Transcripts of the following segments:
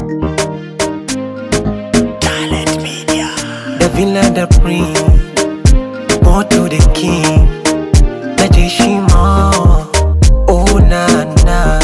The villa the queen More to the king Najeshima Oh na na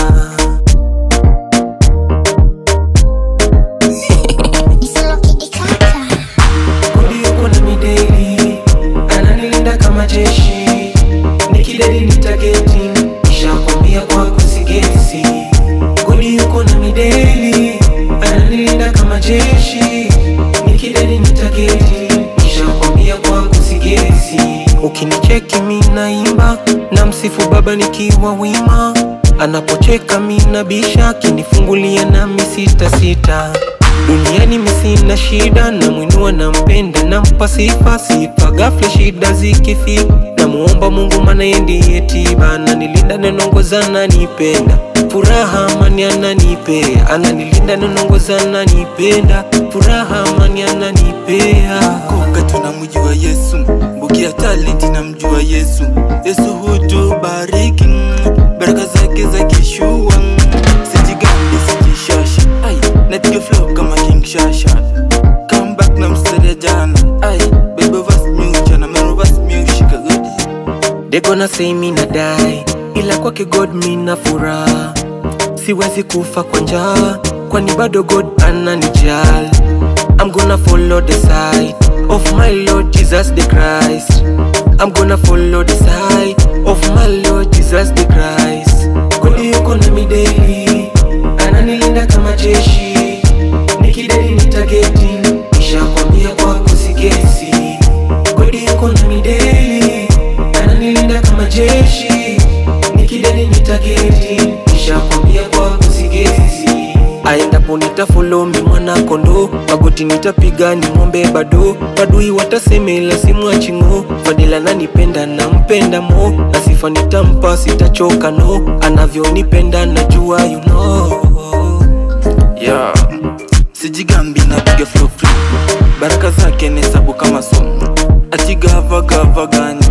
Kodi yuko na mideli Ananilinda kama jeshi Nikidedi nitageti Nishakwambia kwa kusigesi Kodi yuko na mideli Ananilinda kama jeshi Nikidedi nitageti Nishakwambia kwa kusigesi Ukinicheki mi naimba na msifu baba nikiwa wima Anapocheka mi nabisha akinifungulia nami sita sita Duniani mi sina shida, namwinua nampenda, nampa sifa sifa. Ghafla shida zikifika, namuomba Mungu maana yeye ndiye tiba, ananilinda nanongoza, ananipenda furaha, amani ananipea, ananilinda nanongoza, ananipenda furaha, amani ananipea. Konga tunamjua Yesu, Mbukia talenti namjua Yesu. Yesu hutubariki, mm, baraka zake za kishua. mm. Sijigambi sijishasha, ai napiga flow kama King Shasha. Come back na mstari ya jana, ai baby verse music na mero verse music godi. They gonna say mi nadai, ila kwake God mi na furaha. Siwezi kufa kwa njaa, kwani bado God ananijali. I'm gonna follow the side of my Lord Jesus the Christ. I'm gonna follow the side of my Lord Jesus the Christ. God yuko na mideli, ananilinda kama jeshi. Nikideli nitageti, nishakwambia kwa kusigesi. God yuko na mideli, ananilinda kama jeshi. Nikideli nitageti, nishakwambia kwa kusigesi. Aendapo nitafolo mi mwana kondo, magoti nitapiga ni ng'ombe bado. Madui watasemela simwachingo, Fadila nanipenda nampenda mo, na sifa nitampa sitachoka no, anavyonipenda najua you know. Yeah. Sijigambi napiga flow free, baraka zake ni sabu kama somo. Ati gava gava gani,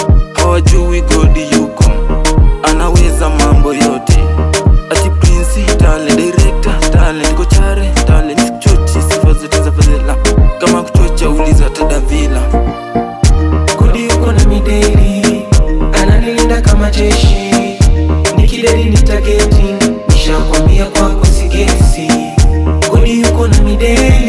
hawajui godi yuko, anaweza mambo yote. Ati prince talent, director talent, kochare talent, sikuchochi sifa zote za fadhila. Kama kuchocha uliza tadavila. Kodi yuko na mideli, ananilinda kama jeshi. Nikideli nitageti, nishakwambia kwa kusigesi. Kodi yuko na mideli